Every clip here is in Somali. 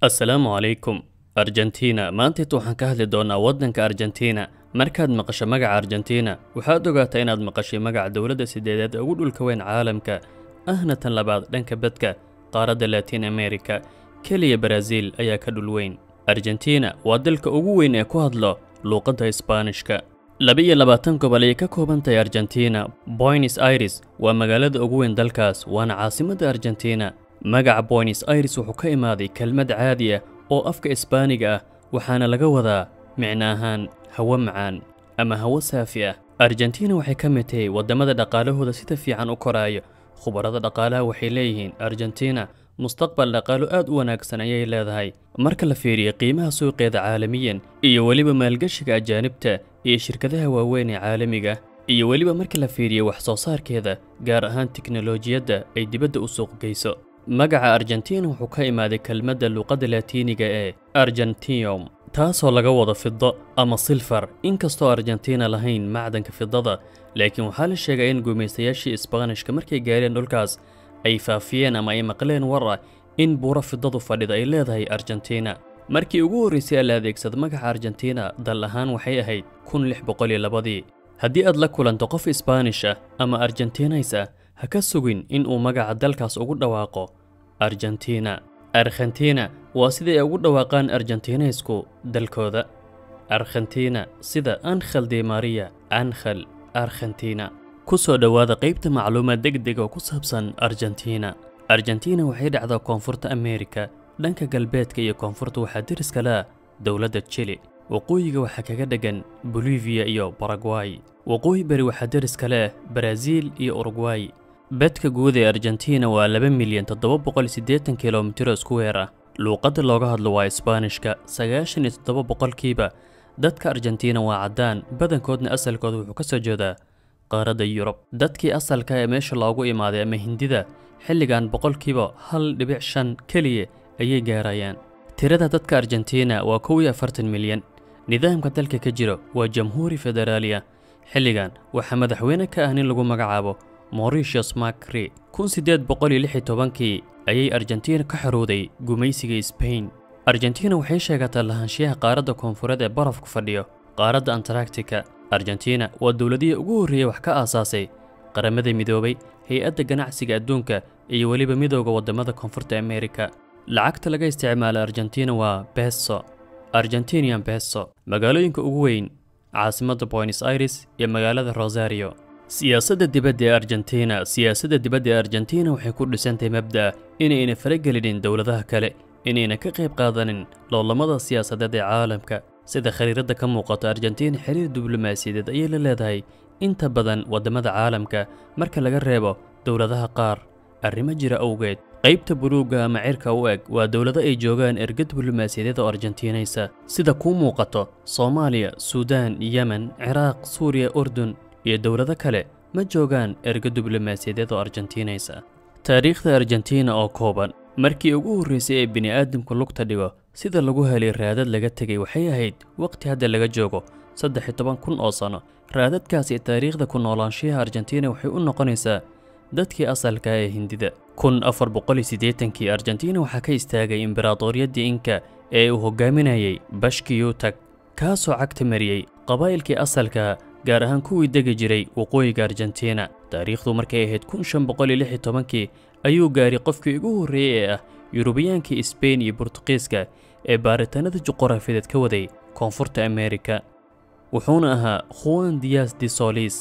assalaamu calaykum argentina maantaita waxaan ka hadli doonnaa waddanka argentina markaad maqasho magaca argentina waxaad ogaataa inaad maqashay magaca dowladda sideedaad ee ugu dhulka weyn caalamka ahna tan labaad dhanka badka qaaradda latiin america keliya baraaziil ayaa ka dhul weyn argentina waa dalka ugu weyn ee ku hadlo luuqadda isbaanishka laba-iyo labaatan gobol ayay ka kooban tahay argentina boynes aires waa magaalada ugu weyn dalkaas waana caasimadda argentina magaca boynes aires wuxuu ka imaaday kelmad caadi ah oo afka isbaaniga ah waxaana laga wadaa micno ahaan hawo macaan ama hawo saafi ah argentina waxay ka mid tahay waddamada dhaqaalahooda sida fiican u koraayo khubarada dhaqaalaha waxay leeyihiin argentina mustaqbal dhaqaalo aad u wanaagsan ayay leedahay marka la fiiriyo qiimaha suuqeeda caalamiyan iyo weliba maalgeshiga ajaanibta iyo shirkadaha waaweyn ee caalamiga iyo weliba marka la fiiriyo wax soo saarkeeda gaar ahaan tiknolojiyadda ay dibadda u suuq geyso magaca argentina wuxuu ka imaaday kelmadda luuqadda laatiiniga ee argentium taasoo laga wado fido ama silfar inkastoo argentina lahayn macdanka fidada laakiin waxaa la sheegay in gumaystayaashii isbaanishka markay gaareen dhulkaas ay faafiyeen ama ay maqleen war ah in buuro fidadu fadhida ay leedahay argentina markii ugu horraysay ee la adeegsada magaca argentina dal ahaan waxay ahayd kun lix boqol iyo labadii haddii aad la kulanto qof isbaanish ah ama argentinays ah ha ka sugin in uu magaca dalkaas ugu dhawaaqo argentina arkhentina waa sida ay ugu dhawaaqaan argentinaysku dalkooda arkhentina sida ankhel de maria ankhel arkhentina ku soo dhowaada qaybta macluumaad degdeg oo ku saabsan argentina argentina waxay dhacdaa koonfurta amerika dhanka galbeedka iyo koonfurta waxaa deriska leh dowladda jili waqooyiga waxaa kaga dheggan boliviya iyo baragway waqooyi bari waxaa deriska leh baraaziil iyo urugway bedka guud ee argentina waa laba milyan toddoba boqol siddeetan kilomitiro iskuweer ah luuqadda looga hadlo waa isbaanishka sagaashan iyo toddoba boqolkiiba dadka argentina waa caddaan badankoodna asalkooda wuxuu ka soo jeedaa qaaradda yurub dadkii asalka ee meesha loogu imaaday ama hindida xilligan boqolkiiba hal dhibic shan keliya ayay gaarayaan tirada dadka argentina waa kow iyo afartan milyan nidaamka dalka ka jiro waa jamhuuri federaaliya xilligan waxaa madaxweyne ka ah nin lagu magacaabo moritius macri kun siddeed boqol iyo lix iyo tobankii ayay argentina ka xorowday gumaysiga sbain argentina waxay sheegataa lahaanshiyaha qaaradda koonfureed ee barafku fadhiyo qaaradda antaractica argentina waa dowladihii ugu horreeyey wax ka aasaasay qaramada midoobay hay-adda ganacsiga adduunka iyo weliba midooda waddamada koonfurta amerika lacagta laga isticmaala argentina waa beso argentinian beso magaalooyinka ugu weyn caasimadda boynes aires iyo magaalada rosario siyaasadda dibadda ee argentina siyaasadda dibadda ee argentina waxay ku dhisantahay mabda'a inayna faragelinin dowladaha kale inayna ka qayb qaadanin loolamada siyaasadeed ee caalamka sida khariiradda ka muuqato argentina xiriir diblomaasiyadeed ayay la leedahay inta badan waddamada caalamka marka laga reebo dowladaha qaar arrimo jira awgeed qaybta buluugga ama cirka u eg waa dowlado ay joogaan erga diblomaasiyadeed oo argentinaysa sida kuu muuqato soomaaliya suudaan yemen ciraaq suuriya urdun iyo dowlado kale ma joogaan erga diblomaasiyadeed oo argentinaysa taariikhda argentina oo kooban markii ugu horraysay ee bini'aadamku lugta dhigo sida lagu helay raadad laga tegay waxay ahayd waqti hadda laga joogo saddex iyo toban kun oo sano raadadkaasi taariikhda ku noolaanshiyaha argentina waxay u noqonaysaa dadkii asalka ee hindida kun afar boqol iyo siddeetankii argentina waxaa ka istaagay imberaadoriyaddii inka ee uu hogaaminayay bashkiyutag kaasoo cagta mariyey qabaa'ilkii asalka gaar ahaan kuwii degi jiray waqooyiga argentina taariikhdu markay ahayd kun shan boqol iyo lix iyo tobankii ayuu gaaray qofkii ugu horreeyey ee ah yurubiyaankii sbain iyo burtuqiiska ee baaritaanada juquraafiyeed ka waday koonfurta amerika wuxuuna ahaa juan dias de solis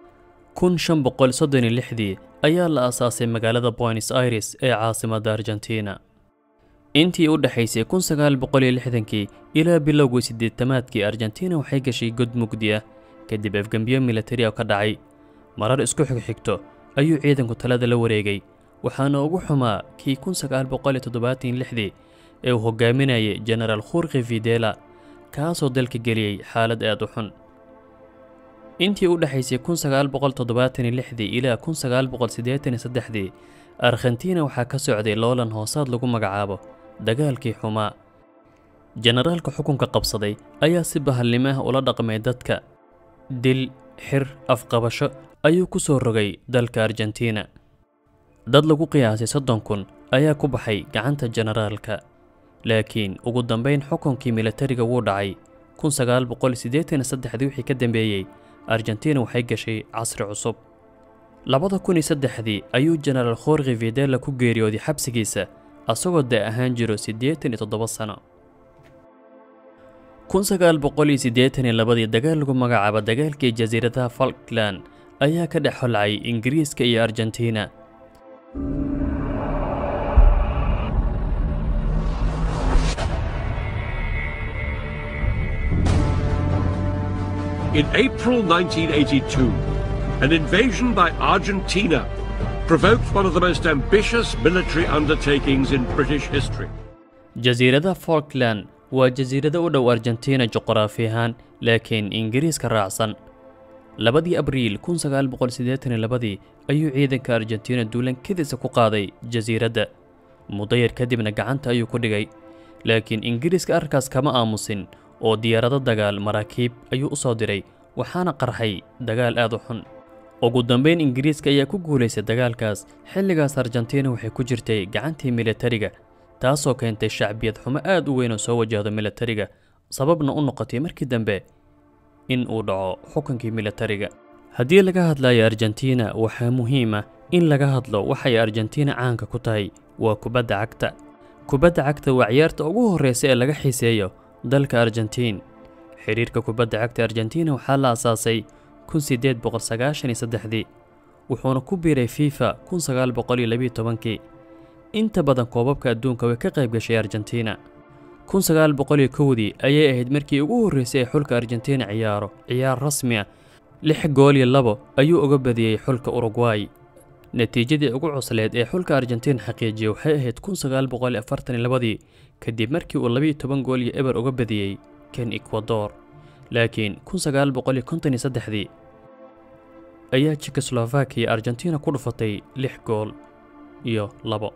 kun shan boqol soddon iyo lixdii ayaa la aasaasay magaalada boynes aires ee caasimadda argentina intii u dhexaysay kun sagaal boqol iyo lixdankii ilaa bilowgii siddeetamaadkii argentina waxay gashay god mugdi ah kadib afgembiyo militari oo ka dhacay marar isku xigxigto ayuu ciidanku talada la wareegay waxaana ugu xumaa kii kun sagaal boqol iyo toddobaatan lixdii ee uu hogaaminayay genaraal khurki fidela kaasoo dalka geliyey xaalad aad u xun intii u dhexaysay kun sagaal boqol toddobaatan iyo lixdii ilaa kun sagaal boqol siddeetan iyo saddexdii arkhentina waxaa ka socday loolan hoosaad lagu magacaabo dagaalkii xumaa jenaraalka xukunka qabsaday ayaa si bahalnimo ah ula dhaqmay dadka dil xir afqabasho ayuu ku soo rogay dalka argentina dad lagu qiyaasay soddon kun ayaa ku baxay gacanta jenaraalka laakiin ugu dambayn xukunkii militariga wuu dhacay kun sagaal boqol siddeetan iyo saddexdii wixii ka dambeeyey argentina waxay gashay casri cusub labada kun iyo saddexdii ayuu jenaraal khorki videla ku geeriyooday xabsigiisa asagoo da ahaan jiro siddeetan iyo toddoba sano kun sagaal boqol iyo siddeetan iyo labadii dagaal lagu magacaabo dagaalkii jasiiradaha falkland ayaa ka dhex holcay ingiriiska iyo argentina In April 1982, an invasion by Argentina provoked one of the most ambitious military undertakings in British history. jasiiradaha falkland waa jasiirado u dhow argentina juqraafi ahaan laakiin ingiriiska raacsan labadii abriil kun sagaal boqol siddeetan iyo labadii ayuu ciidanka argentina duulankadiisa ku qaaday jasiiradda muddo yar kadibna gacanta ayuu ku dhigay laakiin ingiriiska arkaas kama aamusin oo diyaarado dagaal maraakiib ayuu u soo diray waxaana qarxay dagaal aad u xun ugu dambayn ingiriiska ayaa ku guulaystay dagaalkaas xilligaas argentina waxay ku jirtay gacantii militariga taasoo keentay shacbiyad xumo aad u weyn oo soo wajahdo militariga sababna u noqotay markii dambe in uu dhaco xukunkii militariga haddii laga hadlayo argentina waxaa muhiim ah in laga hadlo waxay argentina caanka ku tahay waa kubadda cagta kubadda cagta waa ciyaarta ugu horreysa ee laga xiiseeyo dalka argentiin xidhiirka kubadda cagta argentina waxaa la asaasay kun siddeed boqol sagaashan iyo saddexdii wuxuuna ku biiray fifa kun sagaal boqol iyo labiyo tobankii inta badan koobabka adduunka way ka qayb gashay argentina kun sagaal boqol iyo kowdii ayay ahayd markii ugu horreysay ee xulka argentina ciyaaro ciyaar rasmi ah lix gool iyo labo ayuu uga badiyey xulka urugway natiijadii ugu cusleed ee xulka argentina xaqiijiyey waxay ahayd kun sagaal boqol iyo afartan iyo labadii kadib markii uu labiyo toban gool iyo eber uga badiyey kan ekwador laakiin kun sagaal boqol iyo konton iyo saddexdii ayaa jekoslovakiya argentina ku dhufatay lix gool iyo labo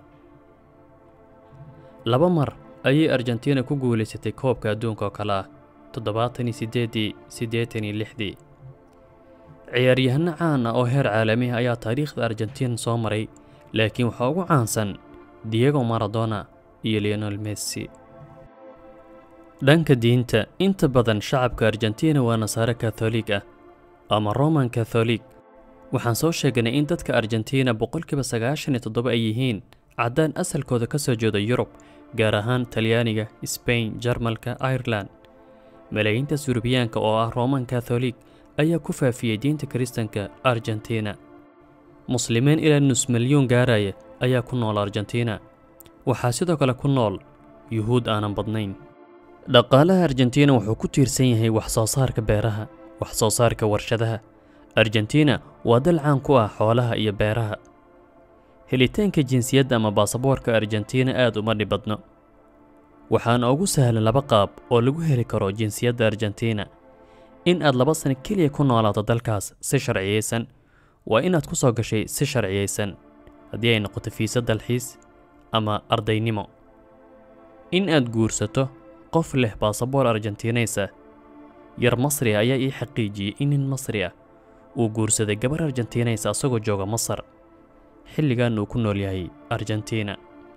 laba mar ayay argentina ku guulaysatay koobka adduunka oo kale ah toddobaatan iyo siddeeddii siddeetan iyo lixdii ciyaaryahano caan ah oo heer caalami ah ayaa taariikhda argentina soo maray laakiin waxaa ugu caansan diego maradona iyo leonel messi dhanka diinta inta badan shacabka argentina waa nasaare katholiig ah ama roman katholig waxaan soo sheegnay in dadka argentina boqolkiiba sagaashan iyo toddoba ay yihiin caddaan asalkooda ka soo jeeda yurub gaar ahaan talyaaniga sbain jarmalka ireland malaayiintaas yurubiyaanka oo ah roman katholig ayaa ku faafiyey diinta kiristanka argentina muslimiin ilaa nus milyuun gaaraya ayaa ku nool argentina waxaa sidoo kale ku nool yuhuud aanan badnayn dhaqaalaha argentina wuxuu ku tiirsan yahay wax soo saarka beeraha wax soo saarka warshadaha argentina waa dal caan ku ah xoolaha iyo beeraha helitaanka jinsiyadda ama baasaboorka argentina aad uma dhibadno waxaana ugu sahlan laba qaab oo lagu heli karo jinsiyadda argentina in aad laba sano keliya ku noolaato dalkaas si sharciyeysan waa inaad ku soo gashay si sharciyeysan haddii ay noqoto fiisa dalxiis ama ardaynimo in aad guursato qof leh baasaboor argentinays ah yar masri ah ayaa ii xaqiijiyey in nin masri ah uu guursaday gabar argentinays asagoo jooga masar xilligan uu ku nool yahay argentina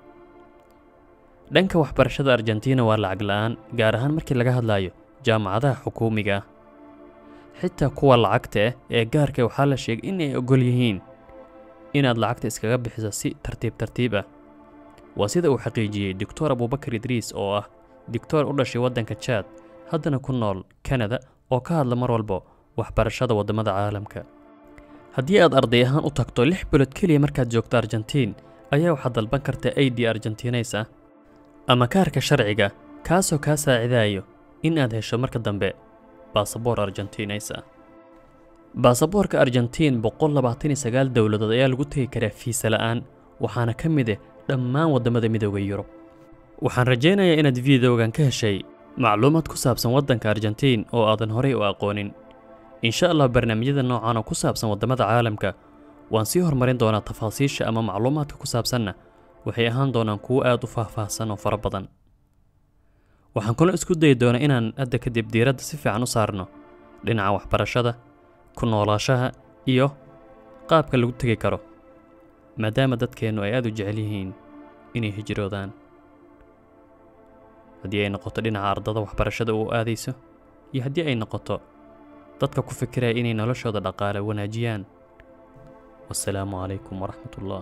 dhanka waxbarashada argentina waa lacag la'aan gaar ahaan markii laga hadlayo jaamacadaha xukuumiga ah xitaa kuwa lacagta ah ee gaarka waxaa la sheegay in ay ogol yihiin inaad lacagta iskaga bixiso si tartiib tartiib ah waa sida uu xaqiijiyey doctor abubakar idriis oo ah doctor u dhashay waddanka jaad haddana ku nool kanada oo ka hadla mar walba waxbarashada waddamada caalamka haddii aad arday ahaan u tagto lix bilood keliya markaad joogto argentiin ayaa waxaad dalban kartaa aid argentinays ah ama kaarka sharciga kaasoo kaa saacidayo in aad hesho marka dambe baasaboor argentinays ah baasaboorka argentiin boqol labaatan iyo sagaal dowladood ayaa lagu tegi karaa fiisa la'aan waxaana ka mid ah dhammaan waddamada midooda yurub waxaan rajaynayaa inaad videogan ka heshay macluumaad ku saabsan waddanka argentiin oo aadan horey u aqoonin insha allah barnaamijyada noocan oo ku saabsan waddamada caalamka waan sii horumarin doonaa tafaasiisha ama macluumaadka ku saabsanna waxay ahaan doonaan kuwo aad u faahfaahsan oo fara badan waxaan kaloo isku dayi doonaa inaan hadda kadib diiradda si fiican u saarno dhinaca waxbarashada ku noolaashaha iyo qaabka lagu tegi karo maadaama dadkeennu ay aad u jecel yihiin inay hijroodaan haddii ay noqoto dhinaca ardada waxbarashada uu aadayso iyo haddii ay noqoto dadka ku fikiraya inay noloshooda dhaqaale wanaajiyaan wasalaamu calaykum waraxmat ullah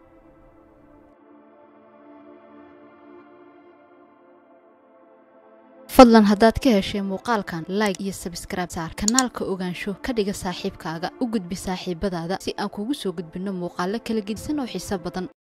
fadlan haddaad ka heshay muuqaalkan like iyo sabskraibe saar kanaalka ogaansho ka dhiga saaxiibkaaga u gudbi saaxiibadaada si aan kugu soo gudbinno muuqaalo kala gedisan oo xiiso badan